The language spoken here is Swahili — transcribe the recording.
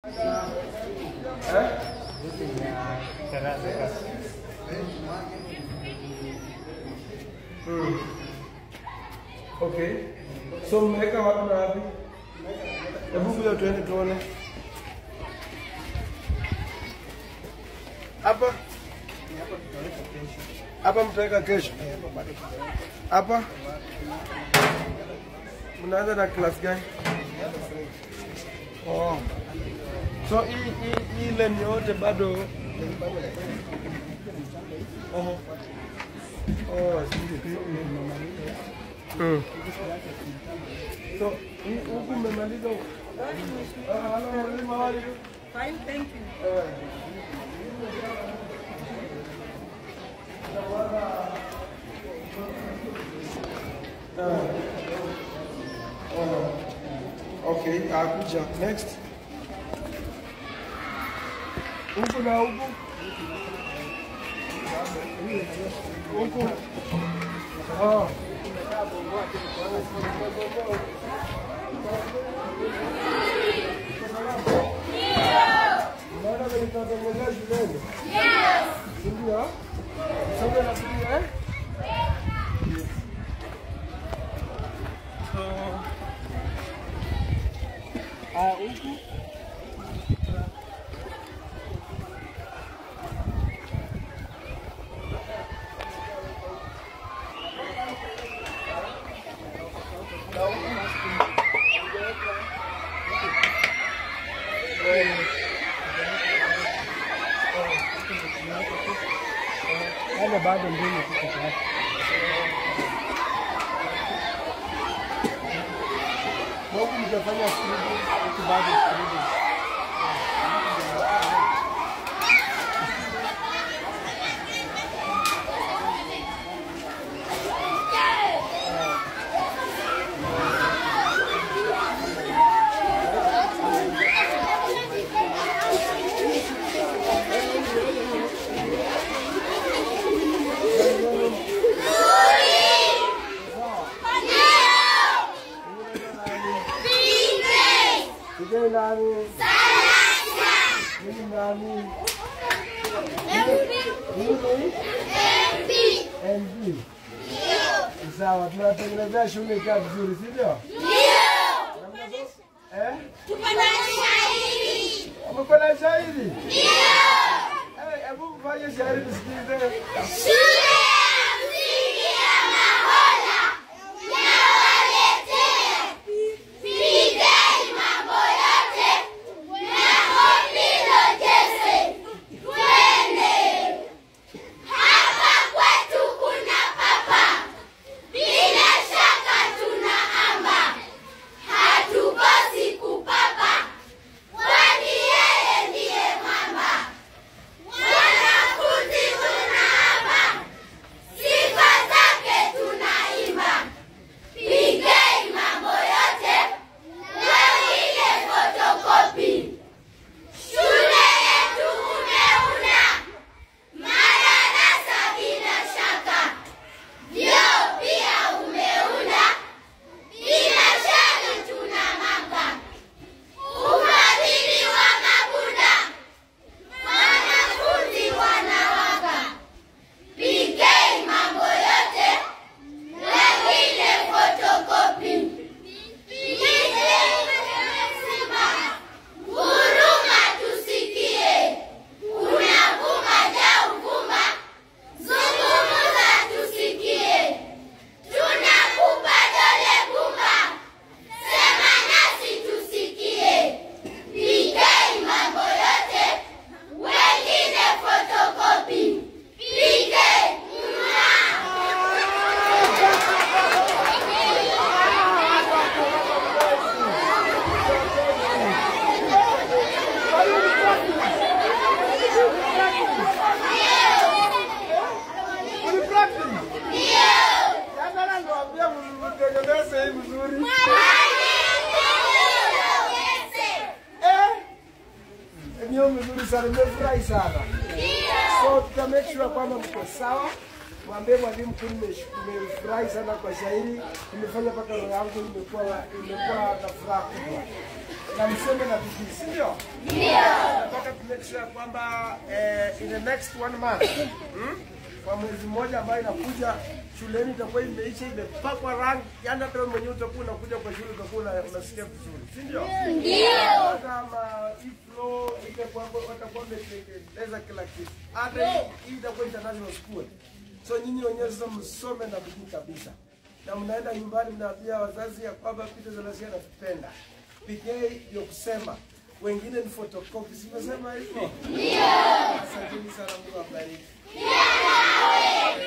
Eh? Mm. Okay. So mmeweka wapi na wapi? Hebu kuja tuende tuone. Hapa? Hapa mtaweka kesho. Hapa? Mnaanza na class gani? Oh. So hii hii hii lane yote bado Oho. Oh, I see. Mm. So hii huku mmemaliza huku? Ah, hello, mwalimu, how are you? Fine, thank you. Eh. Okay, akuja. Next. Huku na huku. Huku. Oh. Unaona vile tunatengeneza shuleni? Si ndio? Somo la pili, eh? So, ah, huku Yale bado mbili tu peke yake. Na huku mtafanya scribble, huku bado scribble. Sige nani? Mimi nani? Mimi MD. Sawa, tunatengenezea shule ikiwa vizuri, si ndio? Eh? Umekuwa na shairi? Eh, hebu mfanye shairi tusikize. Mtengeneze hii vizuri. Eh? Eneo mzuri sana, nimefurahi sana. So tuta make sure kwamba mko sawa. Mwambie mwalimu mkuu nimesh- nimefurahi sana kwa shairi, nimefanya mpaka roho yangu imekuwa imekuwa na furaha kubwa. na msome na bidii, si ndio? Nataka tu make sure kwamba eh, in the next one month hmm? kwa mwezi mmoja ambayo inakuja shuleni itakuwa imeisha imepakwa rangi, yani hata wewe mwenyewe utakuwa unakuja kwa shule utakuwa una- unasikia vizuri, si ndio? Hata ma iflo itakuwa watakuwa wametengeneza kila kitu, hata hii hii itakuwa international school. So nyinyi wenyewe sasa msome na bidii kabisa, na mnaenda nyumbani mnaambia wazazi ya kwamba Peter Zalasia anatupenda. PK ndio kusema wengine ni photocopy, simesema hivyo? Asanteni sana, Mungu awabariki.